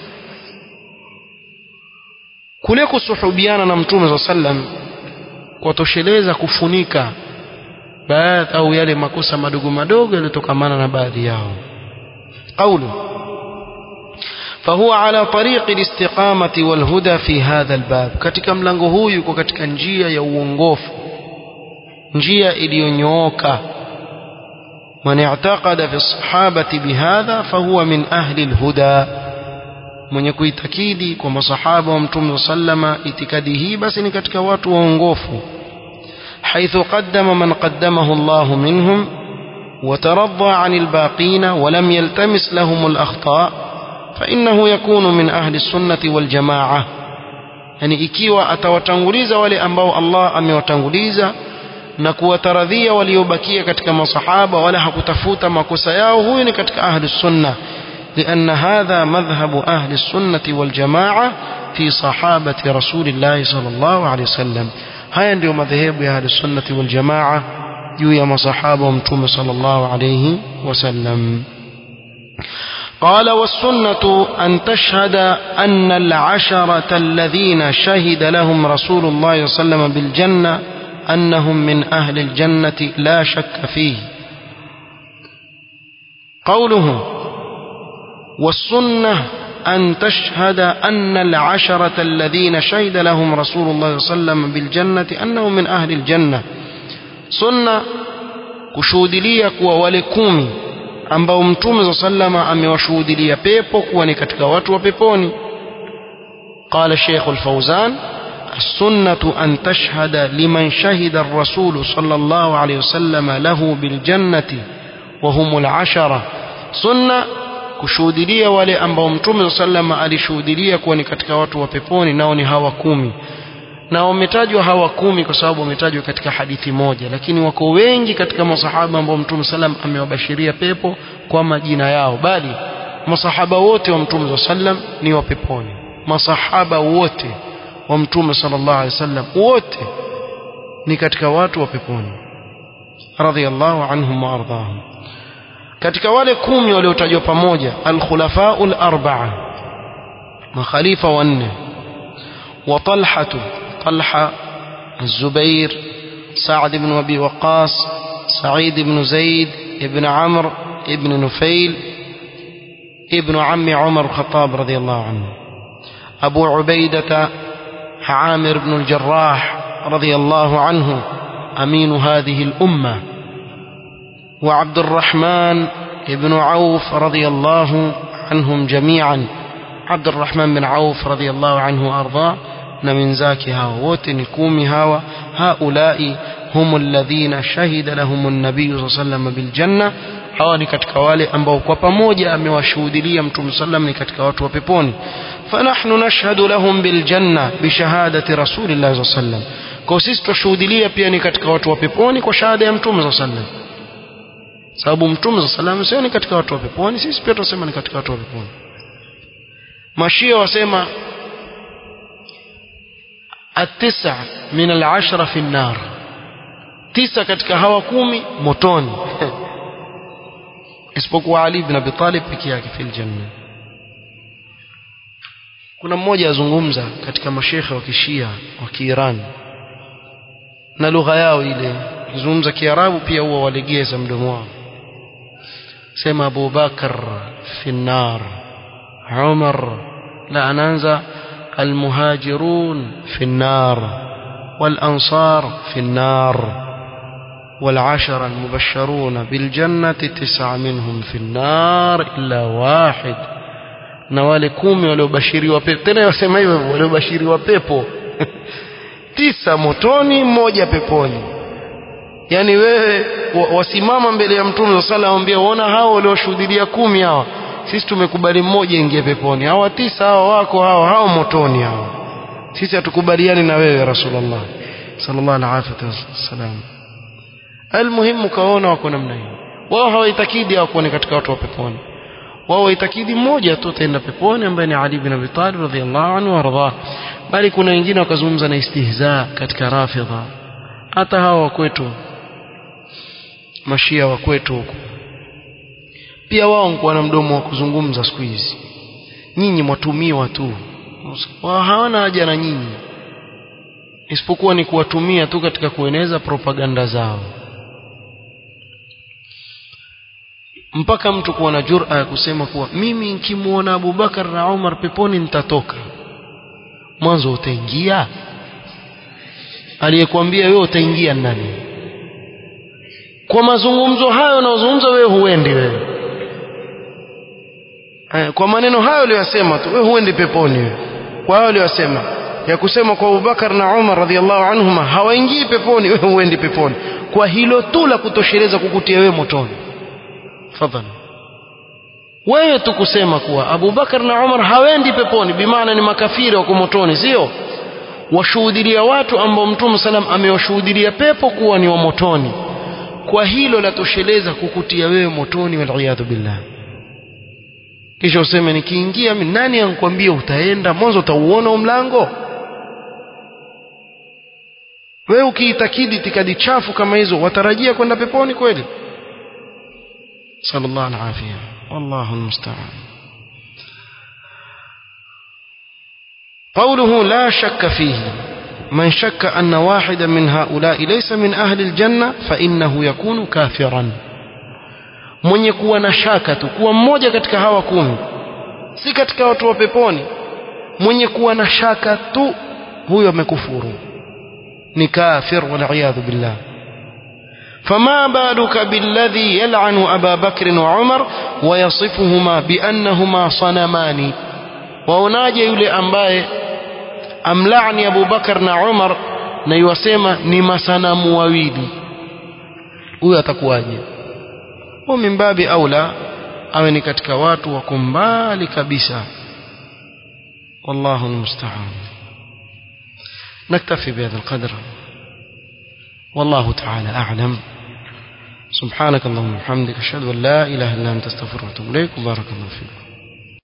kule kusuhubiana na mtume saa sallam kwatosheleza kufunika baadhi au yale makosa madogo madogo yaliyotokamana na baadhi yao qaulu فهو على طريق الاستقامة والهدى في هذا الباب katika mlango huu yuko katika njia ya uongofu njia iliyonyooka من اعتقد في الصحابة بهذا فهو من أهل الهدى mwenye kuitakidi kwa masahaba wa mtume sallama itikadi hii basi ni katika watu waongofu حيث قدم من قدمه الله منهم وترضى عن الباقين ولم يلتمس لهم الأخطاء فإنه يكون من أهل السنة والجماعة يعني ikiwa atawatanguliza wale ambao Allah amewatanguliza na kuwataradhia waliobakia katika masahaba wala hakutafuta makosa yao huyu ni katika ahli sunna لأن هذا مذهب أهل السنة والجماعة في صحابة رسول الله صلى الله عليه وسلم هيا ndio madhehebu ya ahli sunnati wal jamaa juu ya masahaba wa mtume sallallahu alayhi wasallam قال والسنة أن تشهد أن العشرة الذين شهد لهم رسول الله صلى الله عليه وسلم بالجنة أنهم من أهل الجنة لا شك فيه قوله والسنة أن تشهد أن العشرة الذين شهد لهم رسول الله صلى الله عليه وسلم بالجنة أنهم من أهل الجنة سنة kushuhudilia kuwa wale kumi ambao mtume za sallama amewashuhudilia pepo kuwa ni katika watu wa peponi قال الشيخ الفوزان السنة أن تشهد لمن شهد الرسول صلى الله عليه وسلم له بالجنة وهم العشرة سنة kushuhudilia wale ambao mtume sallama alishuhudilia kuwa ni katika watu wa peponi nao ni hawa kumi na wametajwa hawa kumi kwa sababu wametajwa katika hadithi moja lakini wako wengi katika masahaba ambao mtume sallam amewabashiria pepo kwa majina yao bali masahaba wote wa mtume sallam ni wa peponi masahaba wote wa mtume sallallahu alaihi wasallam wote ni katika watu wa peponi radhiyallahu anhum wa ardahum katika wale kumi waliotajwa pamoja al-khulafa'ul arba'a makhalifa wanne wa talhatu طلحة الزبير سعد بن أبي وقاص سعيد بن زيد ابن عمرو ابن نفيل ابن عم عمر الخطاب رضي الله عنه أبو عبيدة عامر بن الجراح رضي الله عنه أمين هذه الأمة وعبد الرحمن بن عوف رضي الله عنهم جميعا عبد الرحمن بن عوف رضي الله عنه وأرضاه na wenzake hawa wote ni kumi hawa haulai hum alladhina shahida lahum an-nabiy sallallahu alayhi wasallam bil janna hawa ni katika wale ambao kwa pamoja amewashuhudilia mtume sallam ni katika watu wa peponi fanahnu nashhadu lahum bil janna bi shahadati rasulillah sallam kwa sisi tushuhudilia pia ni katika watu wa peponi kwa shahada ya mtume sallam sababu mtume sallam sio ni katika watu wa peponi sisi pia tunasema ni katika watu wa peponi mashia wasema التسع من العشرة في النار تسع katika hawa kumi motoni isipokuwa Ali ibn Abi Talib peke yake fil janna kuna mmoja azungumza katika mashekhe wa kishia wa Kiiran na lugha yao ile kizungumza Kiarabu pia huwa walegeza mdomo wao sema Abu Bakar fi nar Umar la anaanza المهاجرون في النار والأنصار في النار والعشر المبشرون بالجنة تسعة منهم في النار إلا واحد na wale kumi waliobashiriwa pepo tena wasema hivyo waliobashiriwa pepo tisa motoni mmoja peponi yani wewe wasimama mbele ya mtume sala ambia uona hao walioshuhudia kumi hawa sisi tumekubali mmoja ingie peponi hawa tisa hawa wako hawa hao motoni hawa sisi hatukubaliani na wewe rasulullah sallallahu alaihi wasallam almuhimu kaona wako namna hiyo wao hawaitakidi hawako ni katika watu wa peponi wao waitakidi mmoja tu ataenda peponi ambaye ni Ali bin Abi Talib radhiyallahu anhu warda bali kuna wengine wakazungumza na istihza katika rafidha hata hawa wa kwetu mashia wa kwetu huko pia wao wanakuwa na mdomo wa kuzungumza siku hizi nyinyi mwatumiwa tu wao hawana haja na nyinyi isipokuwa ni kuwatumia tu katika kueneza propaganda zao mpaka mtu kuwa na jura ya kusema kuwa mimi nikimwona Abubakar na Umar peponi nitatoka mwanzo utaingia aliyekwambia wewe utaingia nani kwa mazungumzo hayo unaozungumza wewe huendi wewe kwa maneno hayo aliyosema tu wewe huendi peponi wewe kwa hayo aliyosema ya kusema kwa Abubakar na Umar radhiallahu anhuma hawaingii peponi wewe huendi peponi kwa hilo tu la kutosheleza kukutia wewe motoni fadhali wewe tu kusema kuwa Abubakar na Umar hawendi peponi bimaana ni makafiri wako motoni sio washuhudilia watu ambao Mtume salam amewashuhudilia pepo kuwa ni wa motoni kwa hilo la tosheleza kukutia wewe motoni waliyadhu billah kisha useme nikiingia mimi nani ankwambia utaenda mwanzo utauona mlango wewe ukiitakidi itikadi chafu kama hizo watarajia kwenda peponi kweli sallallahu alaihi wallahu almusta'an قوله لا شك فيه من شك أن واحدا من هؤلاء ليس من أهل الجنة فإنه يكون كافرا mwenye kuwa na shaka tu kuwa mmoja katika hawa kumi si katika watu wa peponi mwenye kuwa na shaka tu huyo amekufuru ni kafir waliyadhu billah فما بالك بالذي يلعن أبا بكر وعمر ويصفهما بأنهما صنمان waonaje yule ambaye amlaani Abu Bakar na Umar na yuwasema ni masanamu wawili huyo atakuwaje wa min babi aula awe ni katika watu wako mbali kabisa wallahu almusta'an نكتفي بهذا القدر والله تعالى أعلم سبحانك اللهم وبحمدك أشهد أن لا إله إلا أنت استغفرك وأتوب إليك وبارك الله فيكم